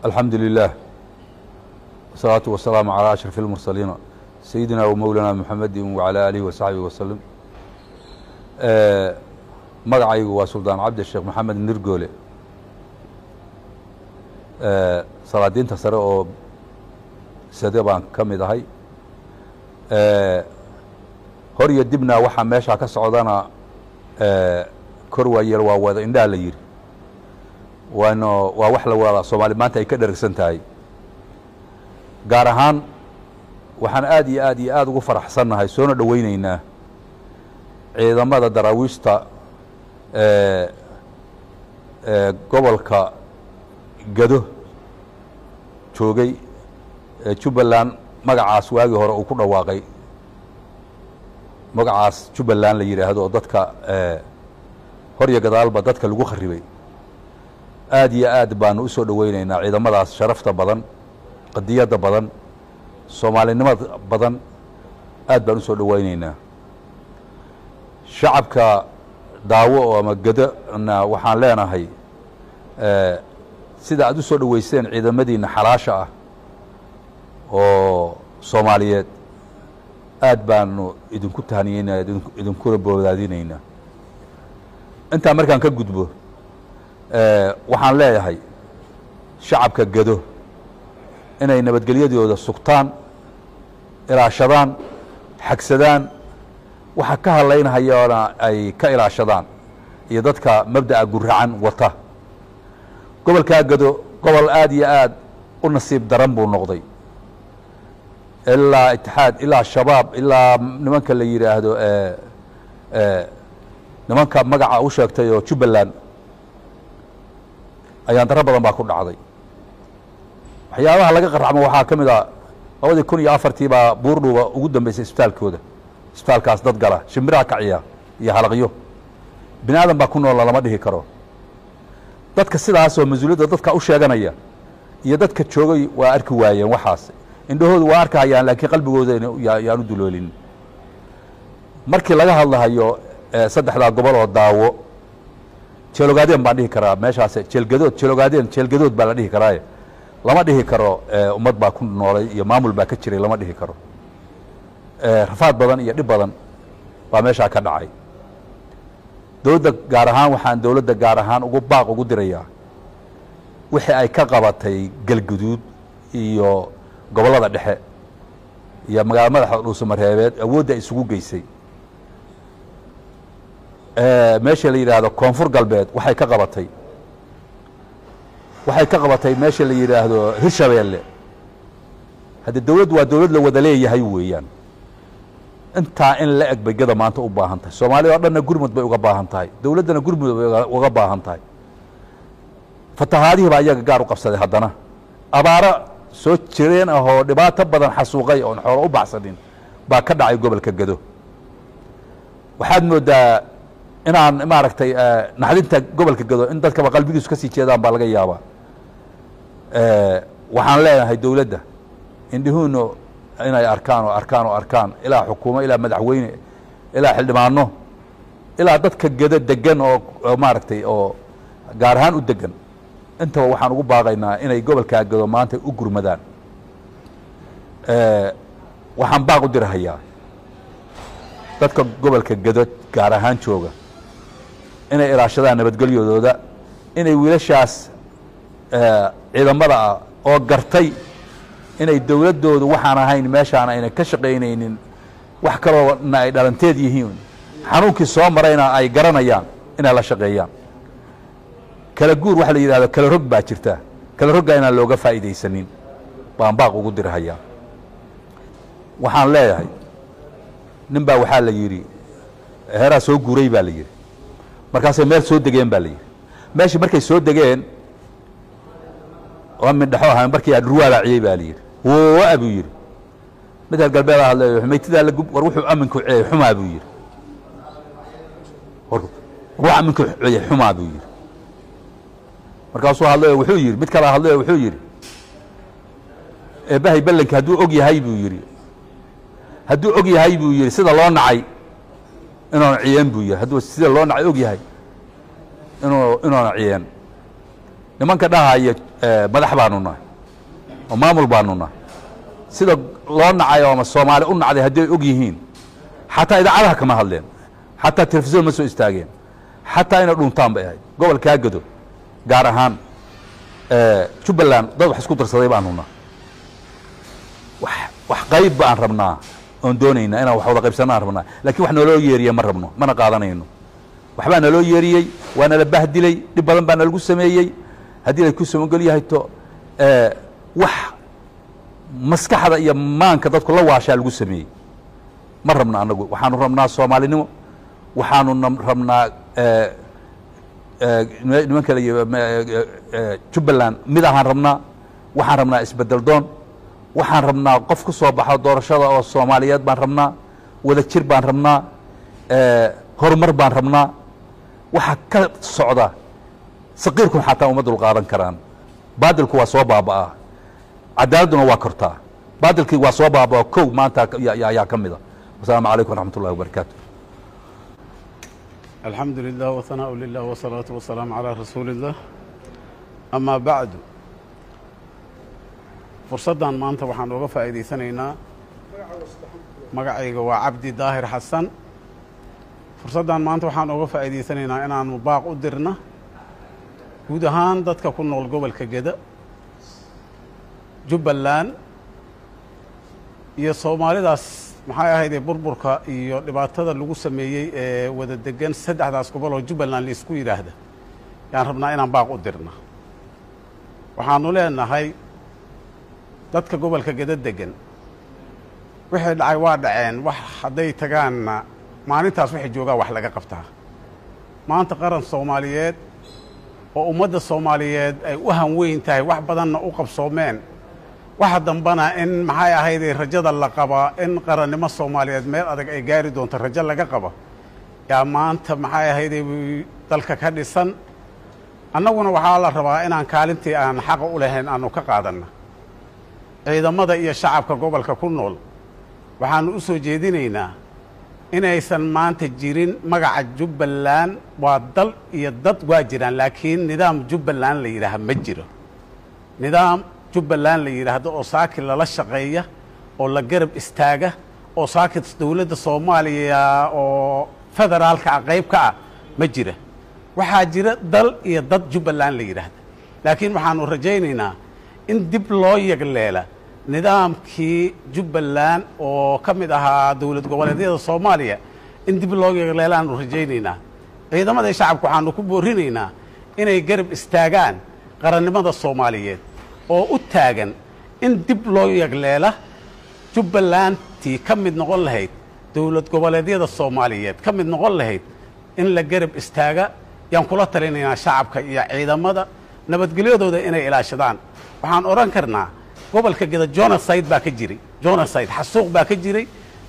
alxamdu lilah wasalaatu wasalaamu calaa ashraf اlmursaliina sayidina wa mowlana muxamedi wacalaa aalihi wasaxbihi wasalim magacaygu waa suldaan cabdi sheekh maxamed nirgoole salaadiinta sare oo sade baan ka mid ahay hor iyo dibna waxaa meeshaa ka socdana kor waayeel waa wada indhaha la yidhi waano waa wax la wada soomaali maanta ay ka dheragsan tahay gaar ahaan waxaan aad iyo aad iyo aad ugu faraxsannahay soona dhoweyneynaa ciidamada daraawiishta gobolka gado joogay ee jubbaland magacaas waagii hore uu ku dhawaaqay magacaas jubbaland la yidhaahdo oo dadka hor iyo gadaalba dadka lagu kharibay aad iyo aad baanu u soo dhoweyneynaa ciidamadaas sharafta badan qadiyadda badan soomaalinimada badan aad baan u soo dhoweyneynaa shacabka daawo oo ama gadona waxaan leenahay sida aad u soo dhoweyseen ciidamadiina xalaasha ah oo soomaaliyeed aad baanu idinku tahniyeynaa idinkuna boodaadinaynaa intaa markaan ka gudbo waxaan leeyahay shacabka gado inay nabadgelyadooda sugtaan ilaashadaan xagsadaan waxa ka hadlaynahayoona ay ka ilaashadaan iyo dadka mabda'a guracan wata gobolkaa gado gobol aad iyo aad u nasiib daran buu noqday ilaa itixaad ilaa shabaab ilaa nimanka la yidhaahdo nimanka magaca u sheegtay oo jubbaland ayaan daro badan baa ku dhacday waxyaabaha laga qaracmo waxaa ka mid a labadii kun iyo afartii baa buurdhuuba ugu dambeysay isbitaalkooda isbitaalkaas dad gala shimbiraha kaciya iyo halaqyo bini aadan baa ku noola lama dhihi karo dadka sidaasoo mas-uuliyadda dadka u sheeganaya iyo dadka joogay waa arki waayeen waxaas indhahoodu waa arkahayaan laakiin qalbigooda yaan u duloolin markii laga hadlahayo saddexdaa gobol oo daawo jeelogaadeen baan dhihi karaa meeshaas jeelgadood jeelogaadeen jeelgadood baa la dhihi karaaye lama dhihi karo ummad baa ku noolay iyo maamul baa ka jiray lama dhihi karo rafaad badan iyo dhib badan baa meeshaa ka dhacay dowladda gaar ahaan waxaan dowladda gaar ahaan ugu baaq ugu dirayaa wixii ay ka qabatay galguduud iyo gobollada dhexe iyo magaala madaxa dhuusamareebeed awoodda isugu geysay meesha la yidhaahdo koonfur galbeed waxay ka qabatay waxay ka qabatay meesha la yidhaahdo hirshabeelle haddii dowladdu waa dowlad la wada leeyahay weeyaan intaa in la eg bay gada maanta u baahan tahay soomaalida o dhanna gurmud bay uga baahan tahay dowladdana gurmud bay uga baahan tahay fatahaadihii baa iyaga gaar u qabsaday haddana abaaro soo jireen ahoo dhibaato badan xasuuqay oon xoolo u baxsanin baa ka dhacay gobolka gado waxaad moodaa inaan maaragtay naxdinta gobolka gado in dadkaba qalbigiisu ka sii jeedaan baa laga yaabaa waxaan leenahay dowladda indhihuunu inay arkaan oo arkaan oo arkaan ilaa xukuumo ilaa madaxweyne ilaa xildhibaano ilaa dadka gado degan oo maaragtay oo gaar ahaan u degan intaba waxaan ugu baaqaynaa inay gobolkaa gado maanta u gurmadaan waxaan baaq u dirahayaa dadka gobolka gado gaar ahaan jooga inay ilaashadaan nabadgelyadooda inay wiilashaas ciidamada ah oo gartay inay dowladdoodu waxaan ahayn meeshaan ayna ka shaqaynaynin wax kaloona ay dhalanteed yihiin xanuunkii soo marayna ay garanayaan inay la shaqeeyaan kala guur waxa la yidhahdo kala rog baa jirta kala rogga inaan looga faa'iidaysanin baan baaq ugu dirhayaa waxaan leeyahay nin baa waxaa la yidhi heeraa soo guuray baa la yidhi markaasay meel soo degeen baa la yidhi meeshii markay soo degeen oo mindhaxo ahaa markii adhurwaa raaciyey baa la yidhi woa buu yidhi mid reer galbeeda hadle maytidaa lagub war wuxuu aminku ceeyey xumaa buu yidhi war aminku ceeyey xumaa buu yidhi markaasuu hadlayo wuxuu yidhi mid kala hadlayo wuxuu yidhi eebbahay ballanki hadduu og yahay buu yidhi hadduu og yahay buu yidhi sida loo nacay inuuna ciyeen buu yidhi hadduu sida loo nacay og yahay inuu inuuna ciyeen nimanka dhahaya madax baanu nahay oo maamul baanu nahay sida loo nacayo ama soomaali u nacday haddii ay og yihiin xataa idaacadaha kama hadleen xataa telefisyon ma soo istaageen xataa inay dhuntaan bay ahayd gobolkaa gado gaar ahaan jubbaland dad wax isku darsaday baanu nahay wax wax qayb baan rabnaa oon doonaynaa inaan wax wada qaybsanaan rabnaa lakiin wax naloo yeeriye ma rabno mana qaadanayno waxbaa naloo yeeriyey waa nala bahdilay dhib badan baa nalagu sameeyey haddii lay ku samogel yahay to wax maskaxda iyo maanka dadku la waashaa lagu sameeyey ma rabno anagu waxaanu rabnaa soomaalinimo waxaanu rabnaa nimanka jubbaland mid ahaan rabnaa waxaan rabnaa isbedel doon waxaan rabnaa qof ku soo baxo doorashada oo soomaaliyeed baan rabnaa wada jir baan rabnaa horumar baan rabnaa waxaa ka socda saqiirkun xataa uma dul qaadan karaan baadilku waa soo baaba'aa cadaaladduna waa kortaa baadilkii waa soo baaba'aa kow maanta ayaa ka mida wasalaamu calaykum waraxmat ullahi wabarakaatu alxamdu lilah whanaaءu lilah wsalaatu wasalaamu calaa rasuuli اllah amaa bacdu fursaddan maanta waxaan ooga faa'iidaysanaynaa magacayga waa cabdi daahir xasan fursaddan maanta waxaan ooga faa'iidaysanaynaa inaanu baaq u dirna guud ahaan dadka ku nool gobolka geda jubbaland iyo soomaalidaas maxay ahaydee burburka iyo dhibaatada lagu sameeyey ee wada degan saddexdaas gobol oo jubbaland laisku yidhaahda yaan rabnaa inaan baaq u dirna waxaanu leenahay dadka gobolka geda degan wixii dhacay waa dhaceen wax hadday tagaanna maalintaas waxay joogaan wax laga qabtaa maanta qaran soomaaliyeed oo ummadda soomaaliyeed ay u hanweyn tahay wax badanna u qabsoomeen waxa dambana in maxay ahaydee rajada la qabaa in qarannimo soomaaliyeed meel adag ay gaari doonto rajo laga qaba yaa maanta maxay ahaydee dalka ka dhisan annaguna waxaa la rabaa inaan kaalintii aan xaqa u lahayn aanu ka qaadanna ciidamada iyo shacabka gobolka ku nool waxaanu u soo jeedinaynaa inaysan maanta jirin magaca jubbaland waa dal iyo dad waa jiraan laakiin nidaam jubbaland la yidhaaha ma jiro nidaam jubbaland la yidhaahdo oo saaki lala shaqeeya oo la garab istaaga oo saaki dowladda soomaaliya oo federaalka ah qayb ka ah ma jira waxaa jira dal iyo dad jubbaland la yidhaahda laakiin waxaanu rajaynaynaa in dib loo yagleela nidaamkii jubbaland oo ka mid ahaa dowlad goboleedyada soomaaliya in dib loo yagleelaanu rajaynaynaa ciidamada shacabka waxaanu ku boorinaynaa inay garab istaagaan qarannimada soomaaliyeed oo u taagan in dib loo yagleela jubbalandtii ka mid noqon lahayd dowlad goboleedyada soomaaliyeed ka mid noqon lahayd in la garab istaaga yaan kula talinaynaa shacabka iyo ciidamada nabadgelyadooda inay ilaashadaan waxaan odhan karnaa gobolka geda jonaside baa ka jiray jonaside xasuuq baa ka jiray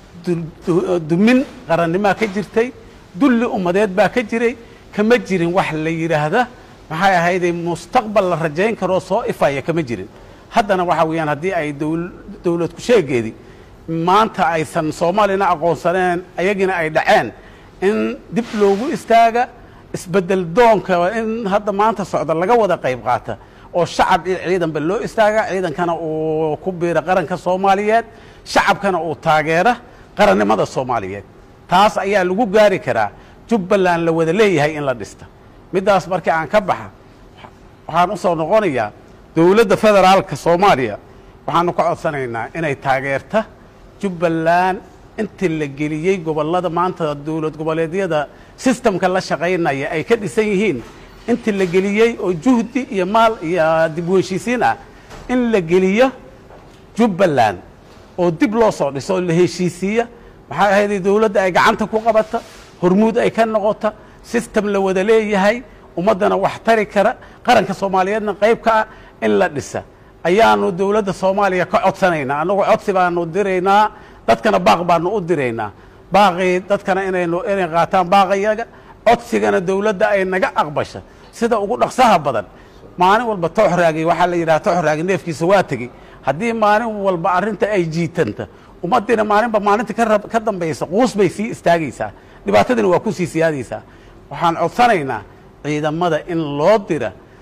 dumin qarannimaa ka jirtay dulli ummadeed baa ka jiray kama jirin wax la yidhaahda maxay ahaydee mustaqbal la rajayn karoo soo ifaya kama jirin haddana waxaa weeyaan haddii ay dowlad ku sheegeedii maanta aysan soomaalina aqoonsaneen ayagina ay dhaceen in dib loogu istaaga isbedel doonka in hadda maanta socda laga wada qayb qaata oo shacab iyo ciidanba loo istaaga ciidankana uu ku biira qaranka soomaaliyeed shacabkana uu taageera qarannimada soomaaliyeed taas ayaa lagu gaari karaa jubbaland la wada leeyahay in la dhista middaas markii aan ka baxa waxaan u soo noqonayaa dowladda federaalka soomaaliya waxaanu ka codsanaynaa inay taageerta jubbaland intii la geliyey gobollada maanta dowlad goboleedyada sistamka la shaqaynaya ay ka dhisan yihiin intii la geliyey oo juhdi iyo maal iyo dib u heshiisiin ah in la geliyo jubbaland oo dib loo soo dhiso oo la heshiisiiya maxay ahayd dowladda ay gacanta ku qabata hormuud ay ka noqota sistem la wada leeyahay ummaddana wax tari kara qaranka soomaaliyeedna qayb ka ah in la dhisa ayaanu dowladda soomaaliya ka codsanaynaa annagu codsi baanu diraynaa dadkana baaq baanu u diraynaa baaqii dadkana inaynu inay qaataan baaqayaga codsigana dowladda ay naga aqbasha sida ugu dhaqsaha badan maalin walba tooxraagi waxaa la yidhaha tooxraagi neefkiisa waa tegey haddii maalin walba arrinta ay jiitanta ummaddiina maalinba maalinta ka dambaysa quus bay sii istaagaysaa dhibaatadiina waa ku sii siyaadaysaa waxaan codsanaynaa ciidamada in loo dira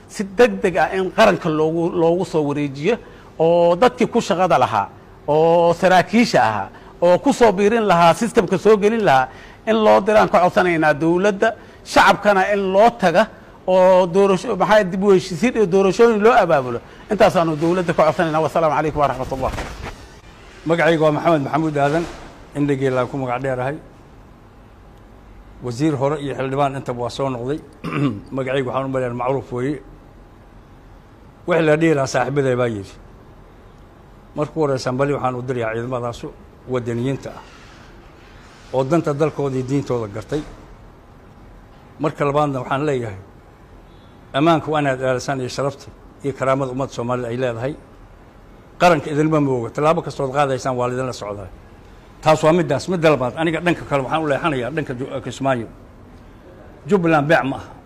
si deg deg ah in qaranka loogu loogu soo wareejiyo oo dadkii ku shaqada lahaa oo saraakiisha ahaa oo ku soo biirin lahaa sistamka soo gelin lahaa in loo diraan ka codsanaynaa dowladda shacabkana in loo taga oo doorasho maxaa dib u heshiisiin iyo doorashooyin loo abaabulo intaasaanu dowladda ka codsanayna wasalaamu calaykum waraxmat ullah magacayga waa maxamed maxamuud aadan indhageelaan ku magac dheerahay wasiir hore iyo xildhibaan intaba waa soo noqday magacayga waxaan u maleyn macruuf weeye wixii la dhihi lahaa saaxiibaday baa yidhi marku horeysaan bali waxaan u dirayaa ciidamadaasu wadaniyiinta ah oo danta dalkooda iyo diintooda gartay marka labaadna waxaan leeyahay ammaanka waa inaad ilaalisaan iyo sharafta iyo karaamada ummadda soomaalida ay leedahay qaranka idinma mooga tallaabo kastood qaadaysaan waa lidinla socdaa taas waa middaas midda labaad aniga dhanka kale waxaan u leexanayaa dhanka kismaayo jubbaland beec ma aha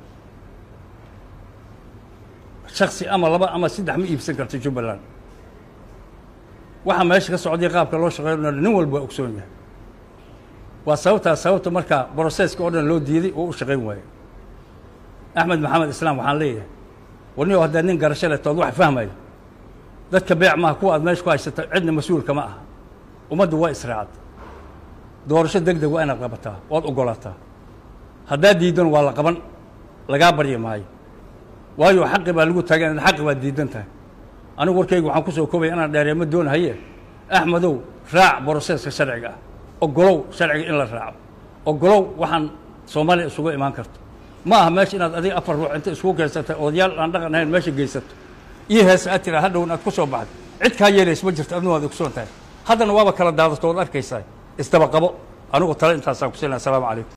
shaksi ama laba ama saddex ma iibsan karto jubbaland waxaa meesha ka socday qaabka loo shaqeynao nin walba waa ogsoon yahay waa sababtaas sababta markaa broseska oo dhan loo diiday oo u shaqayn waayo axmed maxamed islaam waxaan leeyahay warniyo haddaad nin garasho leh tood wax fahmayo dadka beec maaha kuwa aad meesha ku haysata cidna mas-uulka ma aha ummaddu waa israacad doorasho deg deg waa inaad qabataa waad ogolaataa haddaad diidan waa la qaban lagaa baryi maayo waayo xaqi baa lagu taagan xaqi baad diidan tahay anigu warkayga waxaan ku soo koobaya inaan dheereema doonahaye axmedow raac broseska sharciga ah ogolow sharciga in la raaco ogolow waxaan soomaaliya isugu imaan karto ma aha meesha inaad adiga afar ruux inta iskugu keensatay odayaal aan dhaqan ahayn meesha geysato iyo heese aad tiraa hadhown aad ku soo baxday cid kaa yeelays ma jirto adna waad ogsoon tahay haddana waaba kala daadato ood arkaysaa isdaba qabo anigu tale intaasaan ku siinaya asalaamu calaykum